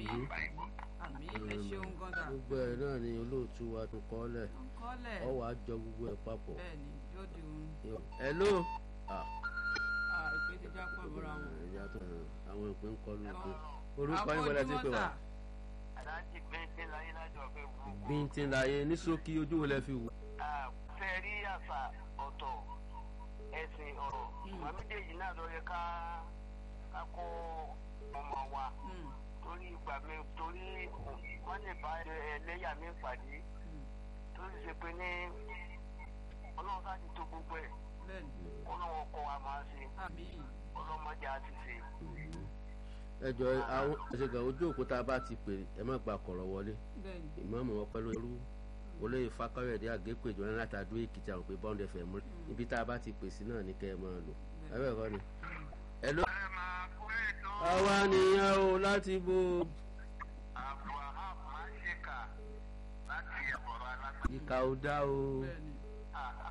àmì àmì ẹ ṣeun gọ́dà gbogbo ẹ̀ náà ni olóòtú wa tún kọ́ lẹ̀ kọ́lẹ̀ ọ wàá jọ gbogbo ẹ̀ papọ̀. bẹ́ẹ̀ni yóò di òun hello. ah ìpè ti já pọ̀ mọ́ra wọn. ẹ̀yà tó àwọn ìpín ń kọ́ ló pé orúkọ yín wọlé ti pè wá. aláàjì bẹ́ẹ̀ láyé lájọ fẹ́ gbogbo. bíntín láyé ní ṣókí ojú wo lẹ fi wò. fẹ́ rí àṣà ọ̀tọ̀ ẹ̀sìn ọ̀rọ̀ wọn méjèèjì náà lọ yẹ ká ká kó ọmọ wa torí ìgbà mi torí wọ́n lè bá ẹlẹ́yà mi pàdé torí ṣe pé ní ọlọ́run ká ti tó gbogbo ẹ̀ bẹ́ẹ̀ni ọlọ́run kọ́ wa máa ṣe àmì ọlọ́mọdé á ti ṣe. ẹ jọ àwọn ẹsẹgà ojú òkúta bá ti pè ẹ má gba kọ̀rọ̀ wọlé bẹ́ẹ̀ni ìmọ̀ọ́mọ̀ wọn pẹ́ lóru olóyè fakọ́yọ̀dé àgékòjò náà láti adó èkìtì àwọn pé bọ́ǹdẹ̀ fẹ̀ mú ibi tá a bá ti pè sí náà ní kẹ́ ẹ máa lò ẹ bẹ́ẹ̀ kọ́ ni. ẹ ló. ẹ máa kó ètò àwa nìyẹn o láti bo abdulwahab máa ń ṣèkà láti ẹ̀kọ́ alágbàdo. ìkà ò dá o. bẹ́ẹ̀ni